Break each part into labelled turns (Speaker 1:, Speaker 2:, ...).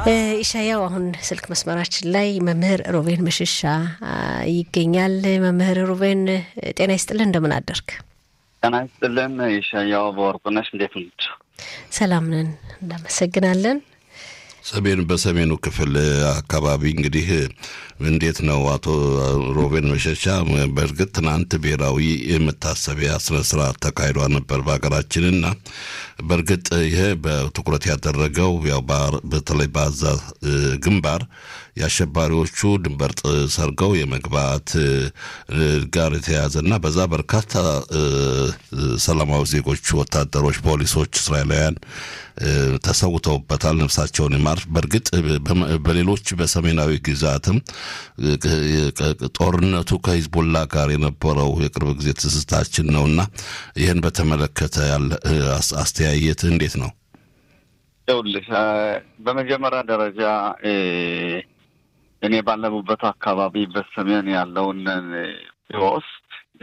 Speaker 1: ኢሻያው አሁን ስልክ መስመራችን ላይ መምህር ሮቤን መሸሻ ይገኛል። መምህር ሮቤን ጤና ይስጥልን፣ እንደምን አደርክ?
Speaker 2: ጤና ይስጥልን ኢሻያው በወርቁነሽ፣ እንዴት ነች?
Speaker 1: ሰላም ነን፣ እናመሰግናለን።
Speaker 3: ሰሜን በሰሜኑ ክፍል አካባቢ እንግዲህ እንዴት ነው አቶ ሮቤን መሸሻ? በእርግጥ ትናንት ብሔራዊ የመታሰቢያ ስነስርዓት ተካሂዷ ነበር በሀገራችንና በእርግጥ ይሄ በትኩረት ያደረገው ያው በተለይ በአዛ ግንባር የአሸባሪዎቹ ድንበር ሰርገው የመግባት ጋር የተያያዘና በዛ በርካታ ሰላማዊ ዜጎች፣ ወታደሮች፣ ፖሊሶች፣ እስራኤላውያን ተሰውተውበታል። ነፍሳቸውን ይማር። በእርግጥ በሌሎች በሰሜናዊ ግዛትም ጦርነቱ ከሂዝቦላ ጋር የነበረው የቅርብ ጊዜ ትዝታችን ነውና ይህን በተመለከተ ያለ አስተያየት እንዴት ነው?
Speaker 2: ይኸውልህ በመጀመሪያ ደረጃ እኔ ባለሙበት አካባቢ በሰሜን ያለውን ቢወስድ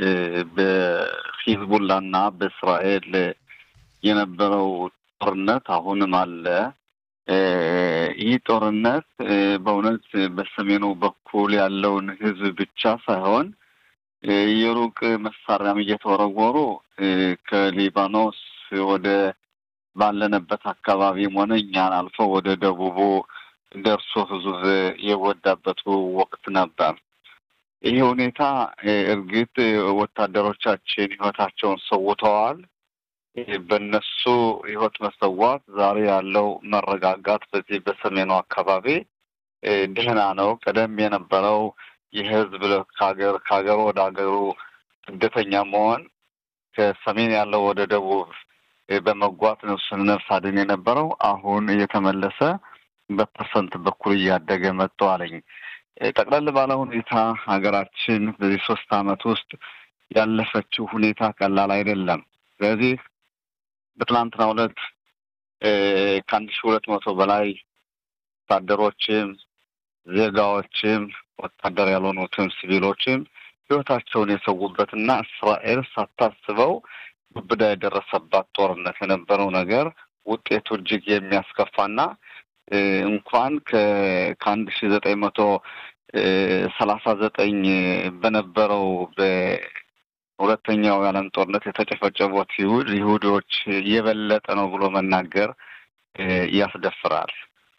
Speaker 2: በሂዝቡላና በእስራኤል የነበረው ጦርነት አሁንም አለ። ይህ ጦርነት በእውነት በሰሜኑ በኩል ያለውን ሕዝብ ብቻ ሳይሆን የሩቅ መሳሪያም እየተወረወሩ ከሊባኖስ ወደ ባለንበት አካባቢም ሆነ እኛን አልፎ ወደ ደቡቡ ደርሶ ሕዝብ የወዳበት ወቅት ነበር። ይህ ሁኔታ እርግጥ ወታደሮቻችን ሕይወታቸውን ሰውተዋል። በእነሱ ህይወት መሰዋት ዛሬ ያለው መረጋጋት በዚህ በሰሜኑ አካባቢ ደህና ነው። ቀደም የነበረው የህዝብ ከሀገር ከሀገሩ ወደ ሀገሩ ስደተኛ መሆን ከሰሜን ያለው ወደ ደቡብ በመጓት ነፍስን ነፍስ አድን የነበረው አሁን እየተመለሰ በፐርሰንት በኩል እያደገ መጥተዋለኝ። ጠቅለል ባለ ሁኔታ ሀገራችን በዚህ ሶስት አመት ውስጥ ያለፈችው ሁኔታ ቀላል አይደለም። ስለዚህ በትናንትናው ዕለት ከአንድ ሺህ ሁለት መቶ በላይ ወታደሮችም ዜጋዎችም ወታደር ያልሆኑትም ሲቪሎችም ህይወታቸውን የሰዉበትና እስራኤል ሳታስበው ግብዳ የደረሰባት ጦርነት የነበረው ነገር ውጤቱ እጅግ የሚያስከፋና እንኳን ከአንድ ሺህ ዘጠኝ መቶ ሰላሳ ዘጠኝ በነበረው ሁለተኛው የዓለም ጦርነት የተጨፈጨፉት ይሁድ ይሁዶች የበለጠ ነው ብሎ መናገር ያስደፍራል።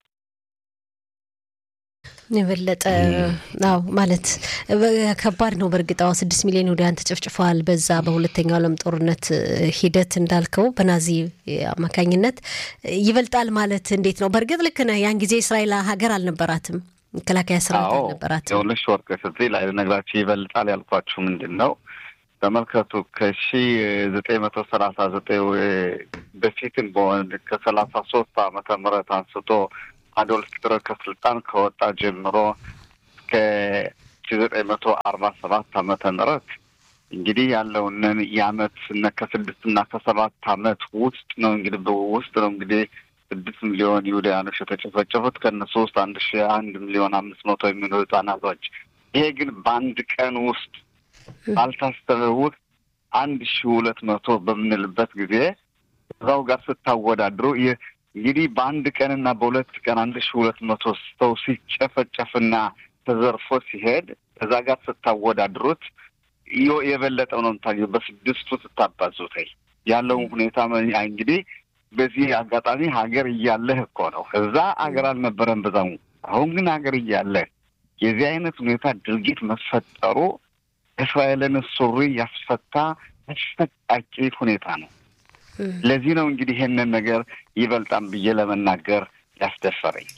Speaker 1: የበለጠ አዎ፣ ማለት ከባድ ነው። በእርግጥ አዎ፣ ስድስት ሚሊዮን ይሁዳውያን ተጨፍጭፈዋል። በዛ በሁለተኛው ዓለም ጦርነት ሂደት እንዳልከው በናዚ አማካኝነት ይበልጣል ማለት እንዴት ነው? በእርግጥ ልክ ነህ። ያን ጊዜ እስራኤል ሀገር አልነበራትም፣ መከላከያ ሰራዊት አልነበራትም።
Speaker 2: የሁለሽ ወርቅ እዚህ ላይ ልነግራችሁ ይበልጣል ያልኳችሁ ምንድን ነው? ተመልከቱ ከሺ ዘጠኝ መቶ ሰላሳ ዘጠኝ በፊትም በሆን ከሰላሳ ሶስት ዓመተ ምህረት አንስቶ አዶልፍ ሂትለር ከስልጣን ከወጣ ጀምሮ እስከ ሺ ዘጠኝ መቶ አርባ ሰባት ዓመተ ምህረት እንግዲህ ያለውንን የአመት ከስድስት እና ከሰባት አመት ውስጥ ነው እንግዲህ ውስጥ ነው እንግዲህ ስድስት ሚሊዮን ይሁዳውያኖች የተጨፈጨፉት ከእነሱ ውስጥ አንድ ሺ አንድ ሚሊዮን አምስት መቶ የሚሆኑ ህጻናቶች። ይሄ ግን በአንድ ቀን ውስጥ ባልታሰበ ውስጥ አንድ ሺ ሁለት መቶ በምንልበት ጊዜ እዛው ጋር ስታወዳድሩ እንግዲህ በአንድ ቀንና በሁለት ቀን አንድ ሺ ሁለት መቶ ሰው ሲጨፈጨፍና ተዘርፎ ሲሄድ እዛ ጋር ስታወዳድሩት የበለጠው ነው የምታገኘው። በስድስቱ ስታባዙት ያለውን ሁኔታ እንግዲህ በዚህ አጋጣሚ ሀገር እያለህ እኮ ነው። እዛ ሀገር አልነበረም በዛሙ። አሁን ግን ሀገር እያለህ የዚህ አይነት ሁኔታ ድርጊት መፈጠሩ እስራኤልን ሱሪ ያስፈታ አስፈቃቂ ሁኔታ ነው። ለዚህ ነው እንግዲህ ይሄንን ነገር ይበልጣም ብዬ ለመናገር ያስደፈረኝ።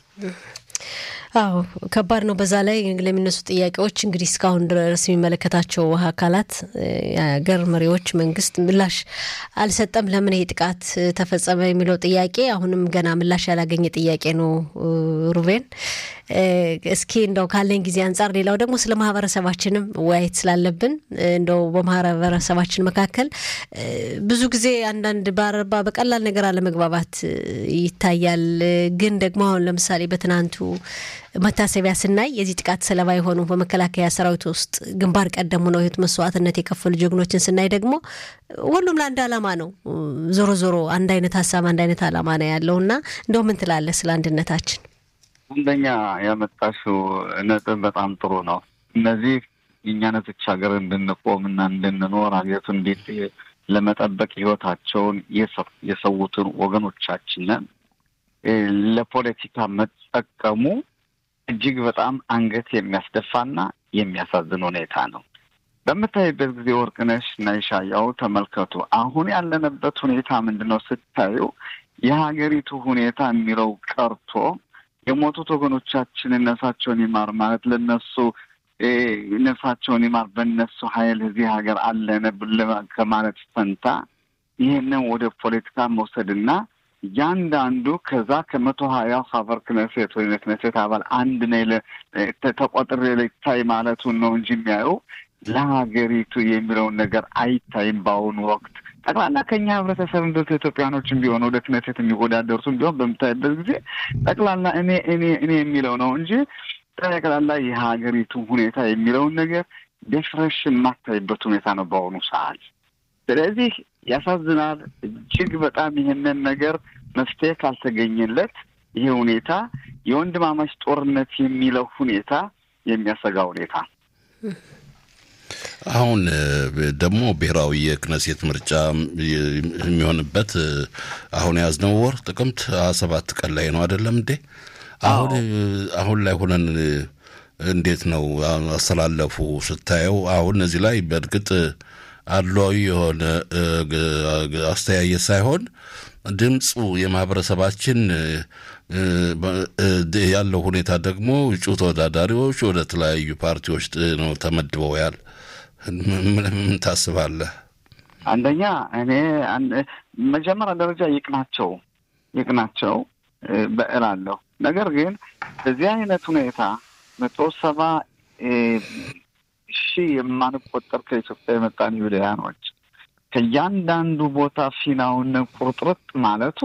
Speaker 1: አዎ ከባድ ነው። በዛ ላይ ለሚነሱ ጥያቄዎች እንግዲህ እስካሁን ድረስ የሚመለከታቸው አካላት የሀገር መሪዎች፣ መንግስት ምላሽ አልሰጠም። ለምን ይሄ ጥቃት ተፈጸመ የሚለው ጥያቄ አሁንም ገና ምላሽ ያላገኘ ጥያቄ ነው። ሩቤን እስኪ እንደው ካለኝ ጊዜ አንጻር ሌላው ደግሞ ስለ ማህበረሰባችንም ወያየት ስላለብን እንደው በማህበረሰባችን መካከል ብዙ ጊዜ አንዳንድ በአረባ በቀላል ነገር አለመግባባት ይታያል። ግን ደግሞ አሁን ለምሳሌ በትናንቱ መታሰቢያ ስናይ የዚህ ጥቃት ሰለባ የሆኑ በመከላከያ ሰራዊት ውስጥ ግንባር ቀደሙ ነው ህይወት መስዋዕትነት የከፈሉ ጀግኖችን ስናይ ደግሞ ሁሉም ለአንድ አላማ ነው። ዞሮ ዞሮ አንድ አይነት ሀሳብ አንድ አይነት አላማ ነው ያለው እና እንደው ምን ትላለህ ስለ አንድነታችን?
Speaker 2: አንደኛ ያመጣሽው ነጥብ በጣም ጥሩ ነው። እነዚህ የእኛ ነቶች ሀገር እንድንቆም እና እንድንኖር ሀገሪቱ እንዴት ለመጠበቅ ህይወታቸውን የሰዉትን ወገኖቻችንን ለፖለቲካ መጠቀሙ እጅግ በጣም አንገት የሚያስደፋና የሚያሳዝን ሁኔታ ነው። በምታይበት ጊዜ ወርቅነሽ እና ይሻያው ተመልከቱ። አሁን ያለንበት ሁኔታ ምንድን ነው ስታዩ የሀገሪቱ ሁኔታ የሚለው ቀርቶ የሞቱት ወገኖቻችን ነፍሳቸውን ይማር ማለት ለነሱ ነፍሳቸውን ይማር በነሱ ኃይል እዚህ ሀገር አለን ከማለት ፈንታ ይህንን ወደ ፖለቲካ መውሰድና እያንዳንዱ ከዛ ከመቶ ሀያ ሀበር ክነሴት ወይም የክነሴት አባል አንድ ነ ተቆጥሬ ልታይ ማለቱን ነው እንጂ የሚያየው ለሀገሪቱ የሚለውን ነገር አይታይም። በአሁኑ ወቅት ጠቅላላ ከኛ ህብረተሰብ እንደ ኢትዮጵያኖችም ቢሆን ወደ ክነሴት የሚወዳደሩትም ቢሆን በምታይበት ጊዜ ጠቅላላ እኔ እኔ እኔ የሚለው ነው እንጂ ጠቅላላ የሀገሪቱ ሁኔታ የሚለውን ነገር ደፍረሽ የማታይበት ሁኔታ ነው በአሁኑ ሰዓት። ስለዚህ ያሳዝናል እጅግ በጣም ይህንን ነገር መፍትሄ ካልተገኘለት ይሄ ሁኔታ የወንድማማች ጦርነት የሚለው ሁኔታ የሚያሰጋ ሁኔታ
Speaker 3: አሁን ደግሞ ብሔራዊ የክነሴት ምርጫ የሚሆንበት አሁን የያዝነው ወር ጥቅምት ሀያ ሰባት ቀን ላይ ነው አይደለም እንዴ? አሁን አሁን ላይ ሆነን እንዴት ነው አስተላለፉ ስታየው? አሁን እዚህ ላይ በእርግጥ አድሏዊ የሆነ አስተያየት ሳይሆን ድምፁ የማህበረሰባችን ያለው ሁኔታ ደግሞ እጩ ተወዳዳሪዎች ወደ ተለያዩ ፓርቲዎች ነው ተመድበው ያል ምን ታስባለህ?
Speaker 2: አንደኛ እኔ መጀመሪያ ደረጃ ይቅናቸው ይቅናቸው በእላለሁ። ነገር ግን በዚህ አይነት ሁኔታ መቶ ሰባ ሺህ የማንቆጠር ከኢትዮጵያ የመጣን ይሁዳያኖች ከእያንዳንዱ ቦታ ፊናውን ቁርጥርጥ ማለቱ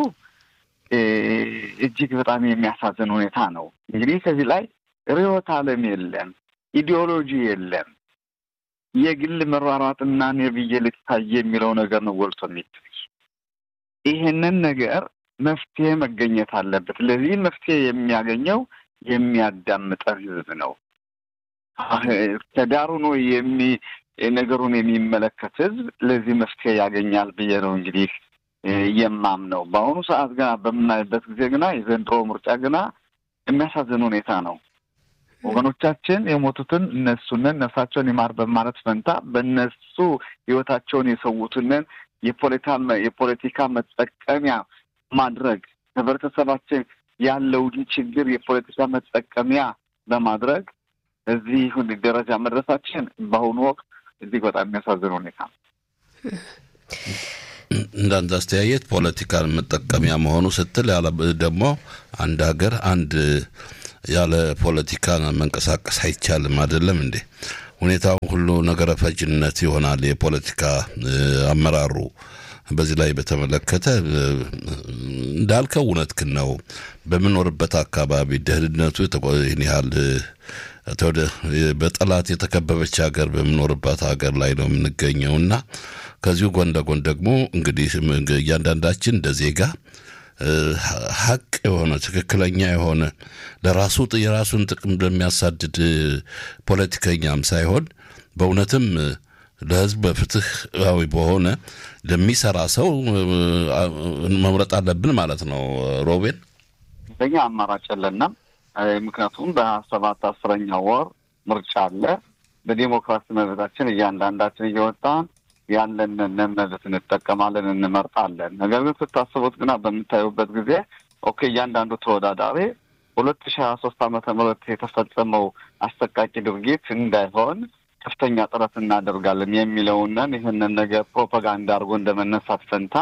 Speaker 2: እጅግ በጣም የሚያሳዝን ሁኔታ ነው። እንግዲህ ከዚህ ላይ ርዕዮተ ዓለም የለም፣ ኢዲዮሎጂ የለም። የግል መሯሯጥና እኔ ብዬ ልታይ የሚለው ነገር ነው ጎልቶ የሚታይ። ይሄንን ነገር መፍትሄ መገኘት አለበት። ለዚህ መፍትሄ የሚያገኘው የሚያዳምጠን ህዝብ ነው። ከዳሩ ነው የሚ ነገሩን የሚመለከት ህዝብ ለዚህ መፍትሄ ያገኛል ብዬ ነው እንግዲህ የማምነው። በአሁኑ ሰዓት ገና በምናይበት ጊዜ ግና የዘንድሮ ምርጫ ግና የሚያሳዝን ሁኔታ ነው። ወገኖቻችን የሞቱትን እነሱንን ነፍሳቸውን ይማር በማለት ፈንታ በእነሱ ህይወታቸውን የሰዉትንን የፖለቲካ መጠቀሚያ ማድረግ ህብረተሰባችን ያለውን ችግር የፖለቲካ መጠቀሚያ በማድረግ እዚህ ደረጃ መድረሳችን በአሁኑ ወቅት እጅግ በጣም የሚያሳዝን ሁኔታ ነው።
Speaker 3: እንዳንድ አስተያየት ፖለቲካን መጠቀሚያ መሆኑ ስትል ደግሞ አንድ ሀገር አንድ ያለ ፖለቲካ መንቀሳቀስ አይቻልም። አይደለም እንዴ? ሁኔታው ሁሉ ነገረ ፈጅነት ይሆናል። የፖለቲካ አመራሩ በዚህ ላይ በተመለከተ እንዳልከው እውነትህን ነው። በምኖርበት አካባቢ ደህንነቱ ይህን ያህል በጠላት የተከበበች ሀገር በምኖርባት ሀገር ላይ ነው የምንገኘው እና ከዚሁ ጎን ለጎን ደግሞ እንግዲህ እያንዳንዳችን እንደ ዜጋ ሀቅ የሆነ ትክክለኛ የሆነ ለራሱ የራሱን ጥቅም ለሚያሳድድ ፖለቲከኛም ሳይሆን በእውነትም ለሕዝብ በፍትሃዊ በሆነ ለሚሰራ ሰው መምረጥ አለብን ማለት ነው። ሮቤን
Speaker 2: በኛ አማራጭ የለንም። ምክንያቱም በሀያ ሰባት አስረኛ ወር ምርጫ አለ። በዲሞክራሲ መብታችን እያንዳንዳችን እየወጣን ያለንን መብት እንጠቀማለን፣ እንመርጣለን። ነገር ግን ስታስቡት ግና በምታዩበት ጊዜ ኦኬ እያንዳንዱ ተወዳዳሪ ሁለት ሺህ ሀያ ሶስት ዓመተ ምህረት የተፈጸመው አሰቃቂ ድርጊት እንዳይሆን ከፍተኛ ጥረት እናደርጋለን የሚለውንን ይህንን ነገር ፕሮፓጋንዳ አድርጎ እንደመነሳት ፈንታ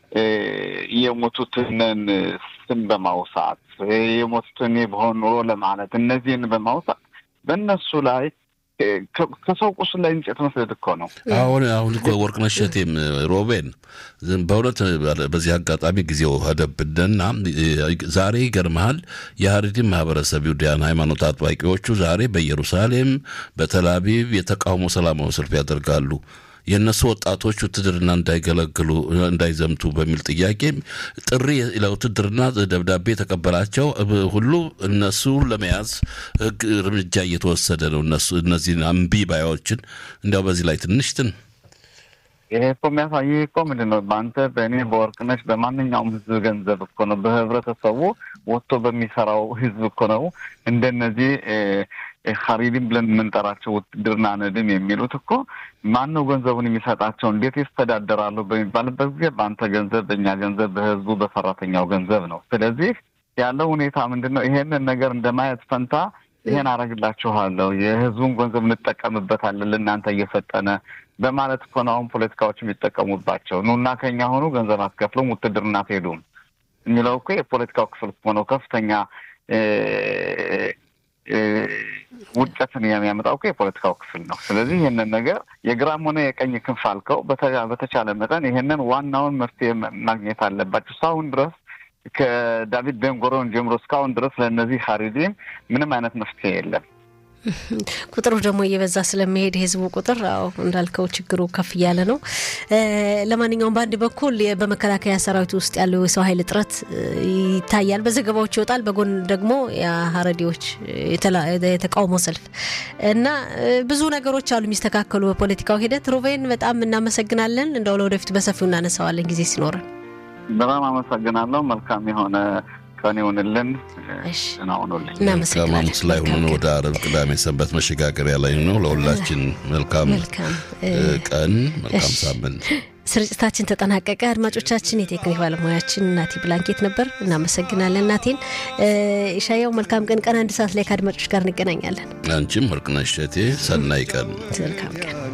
Speaker 2: የሞቱትንን ስም በማውሳት የሞቱትን በሆን ኑሮ ለማለት እነዚህን በማውሳት በእነሱ ላይ ከሰው ቁስል ላይ እንጨት መስደድ እኮ ነው።
Speaker 3: አሁን አሁን ወርቅነሽ እሸቴም ሮቤን በእውነት በዚህ አጋጣሚ ጊዜው ሄደብንና ዛሬ ይገርመሃል የሀረሪም ማህበረሰብ ይሁዳያን ሃይማኖት አጥባቂዎቹ ዛሬ በኢየሩሳሌም በተል አቪቭ የተቃውሞ ሰላማዊ ሰልፍ ያደርጋሉ። የእነሱ ወጣቶች ውትድርና እንዳይገለግሉ እንዳይዘምቱ በሚል ጥያቄ ጥሪ ለውትድርና ደብዳቤ የተቀበላቸው ሁሉ እነሱ ለመያዝ ህግ እርምጃ እየተወሰደ ነው። እነሱ እነዚህን አምቢ ባያዎችን እንዲያው በዚህ ላይ ትንሽ ትን
Speaker 2: ይሄ እኮ የሚያሳይህ እኮ ምንድን ነው? በአንተ በእኔ በወርቅነሽ በማንኛውም ህዝብ ገንዘብ እኮ ነው፣ በህብረተሰቡ ወጥቶ በሚሰራው ህዝብ እኮ ነው እንደነዚህ ሀሪዲም ብለን የምንጠራቸው ውትድርና ነድም የሚሉት እኮ ማን ነው ገንዘቡን የሚሰጣቸው? እንዴት ይስተዳደራሉ? በሚባልበት ጊዜ በአንተ ገንዘብ፣ በእኛ ገንዘብ፣ በህዝቡ በሰራተኛው ገንዘብ ነው። ስለዚህ ያለው ሁኔታ ምንድን ነው? ይሄንን ነገር እንደማየት ፈንታ ይሄን አረግላችኋለሁ፣ የህዝቡን ገንዘብ እንጠቀምበታለን ለእናንተ እየሰጠነ በማለት እኮ ነው አሁን ፖለቲካዎች የሚጠቀሙባቸው። ኑና ከኛ ሆኑ ገንዘብ አትከፍሉም፣ ውትድርና አትሄዱም የሚለው እኮ የፖለቲካው ክፍል እኮ ነው ከፍተኛ ውድቀትን የሚያመጣው እኮ የፖለቲካው ክፍል ነው። ስለዚህ ይህንን ነገር የግራም ሆነ የቀኝ ክንፍ አልከው በተቻለ መጠን ይህንን ዋናውን መፍትሄ ማግኘት አለባቸው። እስካሁን ድረስ ከዳቪድ ቤንጎሮን ጀምሮ እስካሁን ድረስ ለእነዚህ ሀሪዲም ምንም አይነት መፍትሄ የለም።
Speaker 1: ቁጥሩ ደግሞ እየበዛ ስለሚሄድ የህዝቡ ቁጥር አዎ እንዳልከው ችግሩ ከፍ እያለ ነው። ለማንኛውም በአንድ በኩል በመከላከያ ሰራዊት ውስጥ ያለው የሰው ኃይል እጥረት ይታያል፣ በዘገባዎች ይወጣል። በጎን ደግሞ የሀረዲዎች የተቃውሞ ሰልፍ እና ብዙ ነገሮች አሉ የሚስተካከሉ በፖለቲካው ሂደት። ሩቬን በጣም እናመሰግናለን። እንደው ለወደፊት በሰፊው እናነሳዋለን ጊዜ ሲኖረን።
Speaker 2: በጣም አመሰግናለሁ። መልካም የሆነ ቀን ይሆንልን። ናሆኑልኝ
Speaker 3: ከማሙስ ላይ ሆነን ወደ አረብ ቅዳሜ ሰንበት መሸጋገሪያ ላይ ነው። ለሁላችን መልካም ቀን፣ መልካም ሳምንት።
Speaker 1: ስርጭታችን ተጠናቀቀ። አድማጮቻችን፣ የቴክኒክ ባለሙያችን እናቴ ብላንኬት ነበር። እናመሰግናለን እናቴን። ሻያው መልካም ቀን። ቀን አንድ ሰዓት ላይ ከአድማጮች ጋር እንገናኛለን።
Speaker 3: አንቺም ወርቅነሽ እቴ ሰናይ ቀን፣
Speaker 1: መልካም ቀን